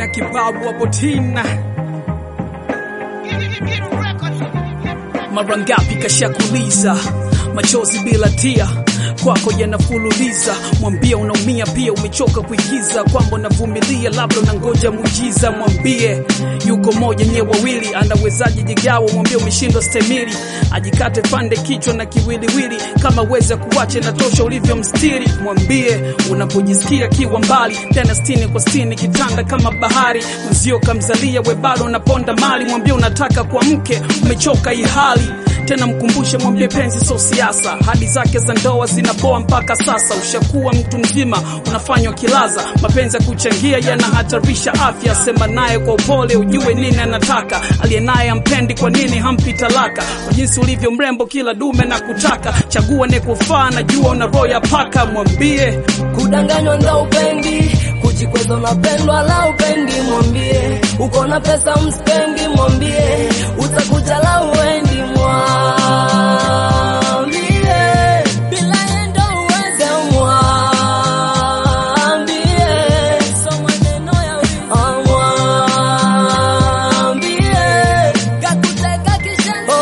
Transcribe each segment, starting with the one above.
na kibabu hapo tina mara ngapi kashakuliza machozi bila tia kwako yanafululiza mwambie unaumia pia umechoka kuigiza kwamba unavumilia labda unangoja muujiza mwambie yuko moja nyie wawili anawezaje jigawa mwambie umeshindwa stemili ajikate pande kichwa na kiwiliwili kama weza kuwache na tosha ulivyo mstiri mwambie unapojisikia kiwa mbali tena stini kwa stini kitanda kama bahari mzio kamzalia we bado unaponda mali mwambie unataka kwa mke umechoka hii hali tena mkumbushe mwambie penzi so siasa hadi zake za ndoa zinapoa mpaka sasa ushakuwa mtu mzima unafanywa kilaza mapenzi ya kuchangia yanahatarisha afya sema naye kwa upole ujue nini anataka aliye naye ampendi kwa nini hampi talaka kwa jinsi ulivyo mrembo kila dume na kutaka chagua nekufaa najua una roho ya paka mwambie kudanganywa ndo upendi kujikweza unapendwa la upendi mwambie uko na pesa mspendi mwambie utakuja la uendi mwambie bila yendo uweze mwambie so maneno ya wizi mwambie kakuteka kishenzi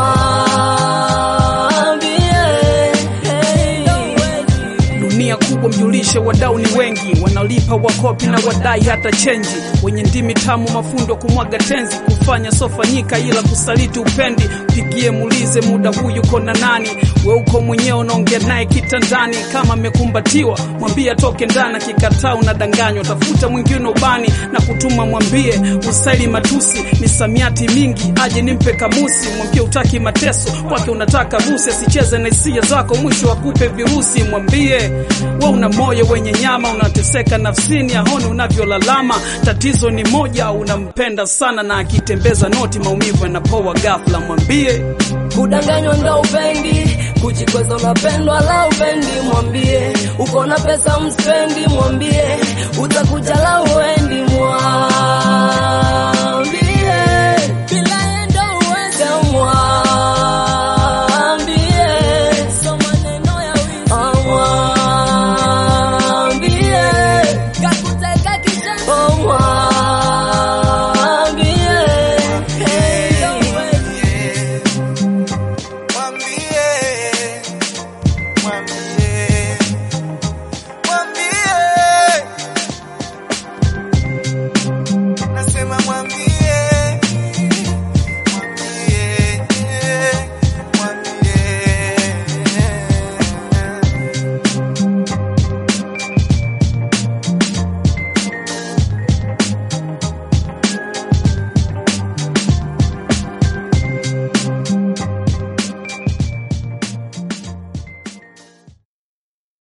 mwambie hey. dunia kubwa mjulishe wadau ni wengi wanalipa wakopi na wadai hata chenji wenye ndimi tamu mafundo kumwaga tenzi kufanya sofanyika ila kusaliti upendi pigie muulize muda huyu kona nani we uko mwenyewe unaongea naye kitandani kama amekumbatiwa mwambie atoke ndani akikataa unadanganywa tafuta mwingine ubani na kutuma mwambie usaili matusi misamiati mingi aje nimpe kamusi mwambie utaki mateso kwake unataka busi asicheze na hisia zako mwisho akupe virusi mwambie we una moyo wenye nyama unateseka nafsini aone unavyolalama tatizo ni moja unampenda sana na akitembeza noti maumivu yanapoa ghafla mwambie kudanganywa ndo upendi kujikweza unapendwa la upendi mwambie uko na pesa mspendi mwambie utakuja la uendi mwa